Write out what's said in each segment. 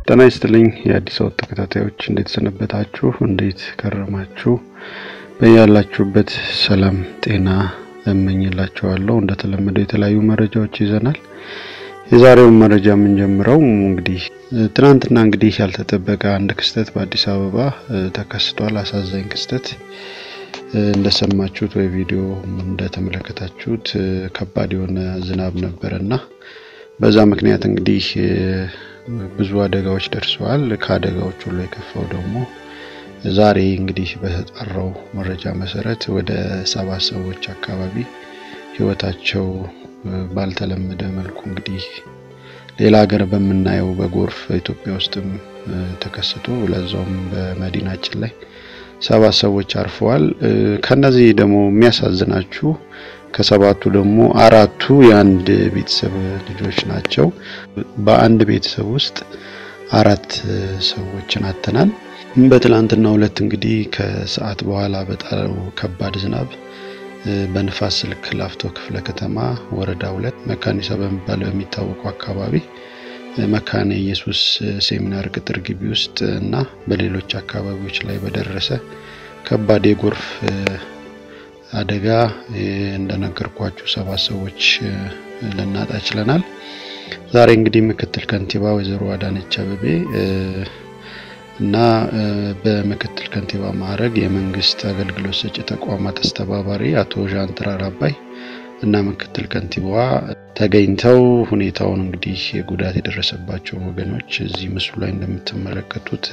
ጤና ይስጥልኝ የአዲስ አበባ ተከታታዮች እንዴት ሰነበታችሁ? እንዴት ከረማችሁ? በያላችሁበት ሰላም ጤና እመኝላችኋለሁ። እንደተለመደው የተለያዩ መረጃዎች ይዘናል። የዛሬውን መረጃ የምንጀምረው እንግዲህ ትናንትና እንግዲህ ያልተጠበቀ አንድ ክስተት በአዲስ አበባ ተከስቷል። አሳዛኝ ክስተት እንደሰማችሁት ወይ ቪዲዮ እንደተመለከታችሁት ከባድ የሆነ ዝናብ ነበረና በዛ ምክንያት እንግዲህ ብዙ አደጋዎች ደርሰዋል። ከአደጋዎች ሁሉ የከፋው ደግሞ ዛሬ እንግዲህ በተጣራው መረጃ መሰረት ወደ ሰባት ሰዎች አካባቢ ሕይወታቸው ባልተለመደ መልኩ እንግዲህ ሌላ ሀገር በምናየው በጎርፍ ኢትዮጵያ ውስጥም ተከስቶ ለዛውም በመዲናችን ላይ ሰባት ሰዎች አርፈዋል። ከነዚህ ደግሞ የሚያሳዝናችሁ ከሰባቱ ደግሞ አራቱ የአንድ ቤተሰብ ልጆች ናቸው። በአንድ ቤተሰብ ውስጥ አራት ሰዎችን አተናል። በትላንትናው ዕለት እንግዲህ ከሰዓት በኋላ በጣለው ከባድ ዝናብ በንፋስ ስልክ ላፍቶ ክፍለ ከተማ ወረዳ ሁለት መካኒሳ በሚባለው የሚታወቀው አካባቢ መካነ ኢየሱስ ሴሚናር ቅጥር ግቢ ውስጥ እና በሌሎች አካባቢዎች ላይ በደረሰ ከባድ የጎርፍ አደጋ እንደነገርኳችሁ ሰባት ሰዎች ልናጣ ችለናል። ዛሬ እንግዲህ ምክትል ከንቲባ ወይዘሮ አዳነች አቤቤ እና በምክትል ከንቲባ ማዕረግ የመንግስት አገልግሎት ሰጪ ተቋማት አስተባባሪ አቶ ዣንጥራር አባይ እና ምክትል ከንቲባዋ ተገኝተው ሁኔታውን እንግዲህ ጉዳት የደረሰባቸው ወገኖች እዚህ ምስሉ ላይ እንደምትመለከቱት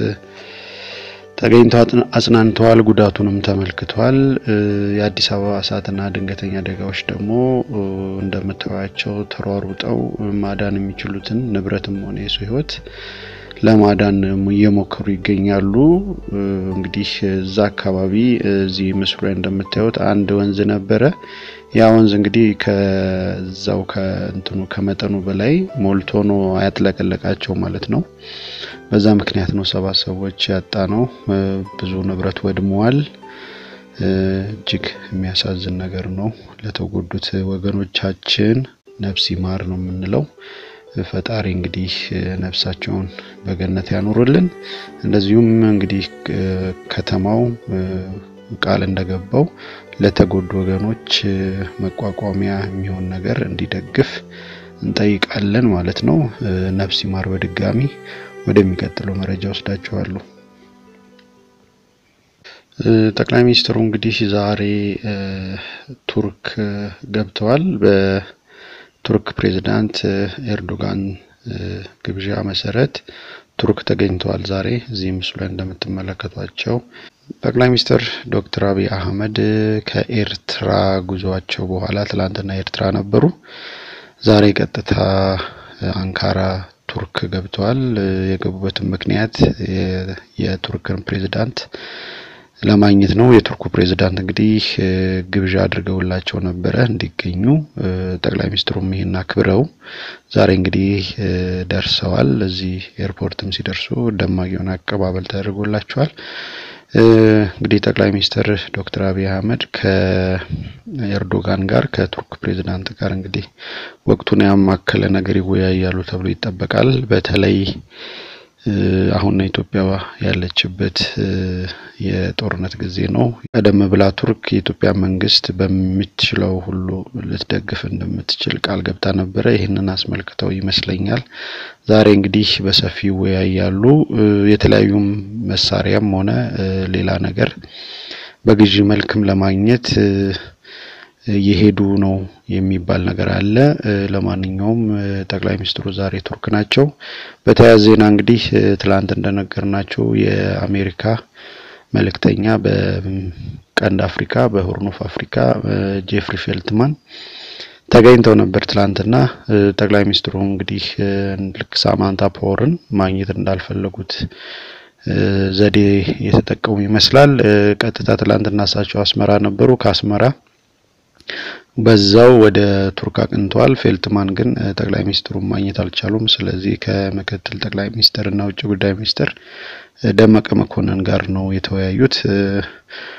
ተገኝተው አጽናንተዋል። ጉዳቱንም ተመልክተዋል። የአዲስ አበባ እሳትና ድንገተኛ አደጋዎች ደግሞ እንደምታዩቸው ተሯሩጠው ማዳን የሚችሉትን ንብረትም ሆነ የሰው ሕይወት ለማዳን እየሞከሩ ይገኛሉ። እንግዲህ እዛ አካባቢ እዚህ ምስሉ ላይ እንደምታዩት አንድ ወንዝ ነበረ። ያ ወንዝ እንግዲህ ከዛው ከእንትኑ ከመጠኑ በላይ ሞልቶ ነው ያጥለቀለቃቸው ማለት ነው። በዛ ምክንያት ነው ሰባት ሰዎች ያጣ ነው። ብዙ ንብረት ወድመዋል። እጅግ የሚያሳዝን ነገር ነው። ለተጎዱት ወገኖቻችን ነፍስ ይማር ነው የምንለው። ፈጣሪ እንግዲህ ነፍሳቸውን በገነት ያኑርልን። እንደዚሁም እንግዲህ ከተማው ቃል እንደገባው ለተጎዱ ወገኖች መቋቋሚያ የሚሆን ነገር እንዲደግፍ እንጠይቃለን ማለት ነው። ነፍስ ይማር። በድጋሚ ወደሚቀጥለው መረጃ ወስዳችኋለሁ። ጠቅላይ ሚኒስትሩ እንግዲህ ዛሬ ቱርክ ገብተዋል። በቱርክ ፕሬዝዳንት ኤርዶጋን ግብዣ መሰረት ቱርክ ተገኝተዋል። ዛሬ እዚህ ምስሉ ላይ እንደምትመለከቷቸው ጠቅላይ ሚኒስትር ዶክተር አብይ አህመድ ከኤርትራ ጉዟቸው በኋላ ትላንትና ኤርትራ ነበሩ። ዛሬ ቀጥታ አንካራ ቱርክ ገብተዋል። የገቡበትን ምክንያት የቱርክን ፕሬዝዳንት ለማግኘት ነው። የቱርኩ ፕሬዝዳንት እንግዲህ ግብዣ አድርገውላቸው ነበረ እንዲገኙ። ጠቅላይ ሚኒስትሩም ይህን አክብረው ዛሬ እንግዲህ ደርሰዋል። እዚህ ኤርፖርትም ሲደርሱ ደማቅ የሆነ አቀባበል ተደርጎላቸዋል። እንግዲህ ጠቅላይ ሚኒስትር ዶክተር አብይ አህመድ ከኤርዶጋን ጋር ከቱርክ ፕሬዝዳንት ጋር እንግዲህ ወቅቱን ያማከለ ነገር ይወያያሉ ተብሎ ይጠበቃል። በተለይ አሁን ኢትዮጵያ ያለችበት የጦርነት ጊዜ ነው። ቀደም ብላ ቱርክ የኢትዮጵያ መንግስት በምትችለው ሁሉ ልትደግፍ እንደምትችል ቃል ገብታ ነበረ። ይህንን አስመልክተው ይመስለኛል ዛሬ እንግዲህ በሰፊው ይወያያሉ። የተለያዩም መሳሪያም ሆነ ሌላ ነገር በግዢ መልክም ለማግኘት እየሄዱ ነው የሚባል ነገር አለ። ለማንኛውም ጠቅላይ ሚኒስትሩ ዛሬ ቱርክ ናቸው። በተያያዘ ዜና እንግዲህ ትላንት እንደነገርናቸው የአሜሪካ መልእክተኛ በቀንድ አፍሪካ በሆርን ኦፍ አፍሪካ ጄፍሪ ፌልትማን ተገኝተው ነበር ትላንትና። ጠቅላይ ሚኒስትሩ እንግዲህ ልክ ሳማንታ ፓወርን ማግኘት እንዳልፈለጉት ዘዴ የተጠቀሙ ይመስላል። ቀጥታ ትላንትና እሳቸው አስመራ ነበሩ። ከአስመራ በዛው ወደ ቱርክ አቅንተዋል። ፌልትማን ግን ጠቅላይ ሚኒስትሩን ማግኘት አልቻሉም። ስለዚህ ከምክትል ጠቅላይ ሚኒስትር እና ውጭ ጉዳይ ሚኒስትር ደመቀ መኮንን ጋር ነው የተወያዩት።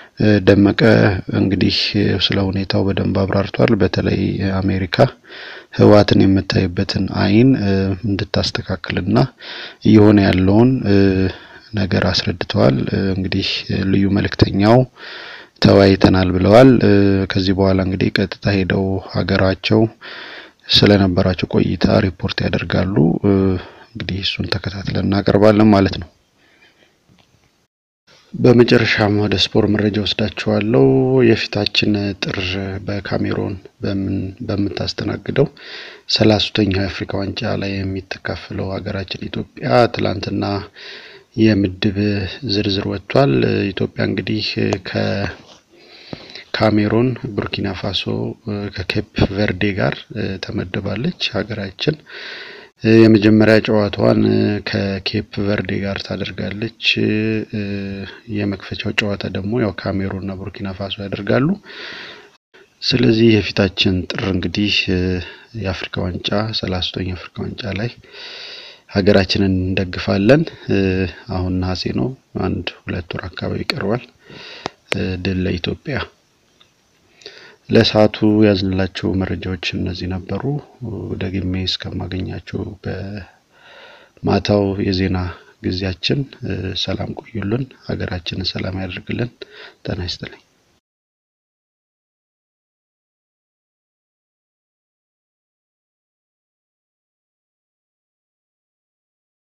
ደመቀ እንግዲህ ስለ ሁኔታው በደንብ አብራርቷል። በተለይ አሜሪካ ህወሓትን የምታይበትን አይን እንድታስተካክልና እየሆነ ያለውን ነገር አስረድተዋል። እንግዲህ ልዩ መልእክተኛው ተወያይተናል ብለዋል። ከዚህ በኋላ እንግዲህ ቀጥታ ሄደው ሀገራቸው ስለነበራቸው ቆይታ ሪፖርት ያደርጋሉ። እንግዲህ እሱን ተከታትለን እናቀርባለን ማለት ነው። በመጨረሻም ወደ ስፖርት መረጃ ወስዳችኋለሁ። የፊታችን ጥር በካሜሮን በምታስተናግደው ሰላሳኛው የአፍሪካ ዋንጫ ላይ የሚተካፈለው ሀገራችን ኢትዮጵያ ትላንትና የምድብ ዝርዝር ወጥቷል። ኢትዮጵያ እንግዲህ ከካሜሮን፣ ቡርኪና ፋሶ ከኬፕ ቨርዴ ጋር ተመድባለች። ሀገራችን የመጀመሪያ ጨዋታዋን ከኬፕ ቨርዴ ጋር ታደርጋለች። የመክፈቻው ጨዋታ ደግሞ ያው ካሜሩን እና ቡርኪና ፋሶ ያደርጋሉ። ስለዚህ የፊታችን ጥር እንግዲህ የአፍሪካ ዋንጫ ሰላሳኛው የአፍሪካ ዋንጫ ላይ ሀገራችንን እንደግፋለን። አሁን ነሐሴ ነው። አንድ ሁለት ወር አካባቢ ይቀርባል። ድል ለኢትዮጵያ። ለሰዓቱ ያዝንላቸው መረጃዎች እነዚህ ነበሩ። ደግሜ እስከማገኛቸው በማታው የዜና ጊዜያችን ሰላም ቆዩልን። ሀገራችንን ሰላም ያደርግልን። ጤና ይስጥልኝ።